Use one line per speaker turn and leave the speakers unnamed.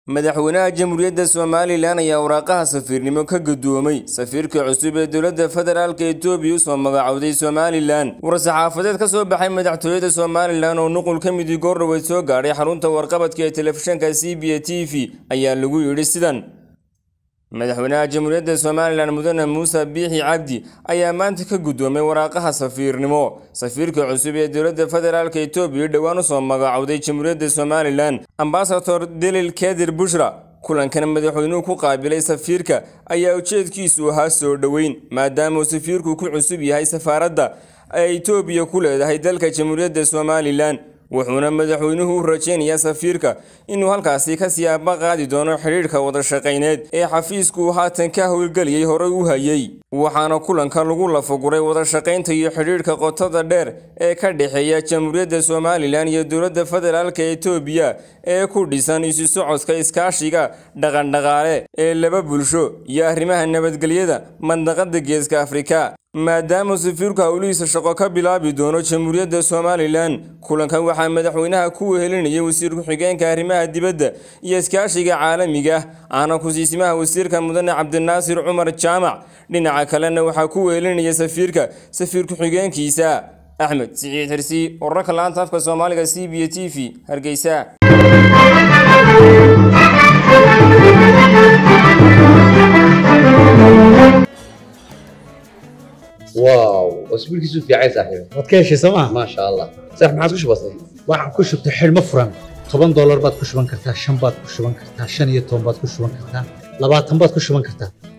madaxweynaha jamhuuriyadda somalilan ayaa waraaqaha safiirnimo ka gudoomay safiirka cusub ee dowladda federaalk etoobiya usoo magacowday somalilan war-saxaafadeed ka soo baxay madaxtooyada somalilan oo nuqul ka midii goordhoweyd soo gaadhay xarunta warqabadka ee telefishanka c b a t v ayaa lagu yidhi sidan madaxweynaha jamhuuriyadda somalilan mudane muuse biixi cabdi ayaa maanta ka guddoomay waraaqaha safiirnimo safiirka cusub ee dowladda federaalk etoobiya dhowaan usoo magacowday jamhuuriyadda somalilan ambasador delil kedir bushra kulankan madaxweynuhu ku qaabilay safiirka ayaa ujeedkiisu ahaa soo dhoweyn maadaamauu safiirku ku cusub yahay safaaradda ay etoobiya ku leedahay dalka jamhuuriyadda somalilan wuxuuna madaxweynuhu u rajaynayaa safiirka inuu halkaasi ka siyaaba qaadi doono xidhiidhka wadashaqayneed ee xafiisku haatan ka howlgeliyey horey u hayay waxaana kulanka lagu lafaguray wadashaqaynta iyo xidhiidhka qotada dheer ee ka dhexeeya jamhuuriyadda somalilan iyo dowladda federaalka etoobiya ee ku dhisan isu socodka iskaashiga dhaqandhaqaale ee laba bulsho iyo arrimaha nabadgelyada mandaqada geeska afrika maadaama safiirku howlihiisa shaqo ka bilaabi doono jamhuuriyadda somalilan kulankan waxaa madaxweynaha ku wehelinayay wasiir ku-xigeenka arrimaha dibadda iyo iskaashiga caalamiga ah ahna kusiisimaha wasiirka mudane cabdinaasir cumar jaamac dhinaca kalena waxaa ku wehelinaya safiirka safiir ku-xigeenkiisa axmed siciid xirsi wararka laanta afka soomaaliga c b a t v hargeysa
واو اسبوع كيسو في عايز صاحبي
waad ka heshay sooma
ما شاء الله صح ما عادش بسيط
waxaan ku shubtay xidhmo furan toban doolar baad ku shuban kartaa shan baad ku shuban kartaa shan iyo toban baad ku shuban kartaa labaatan baad ku shuban kartaa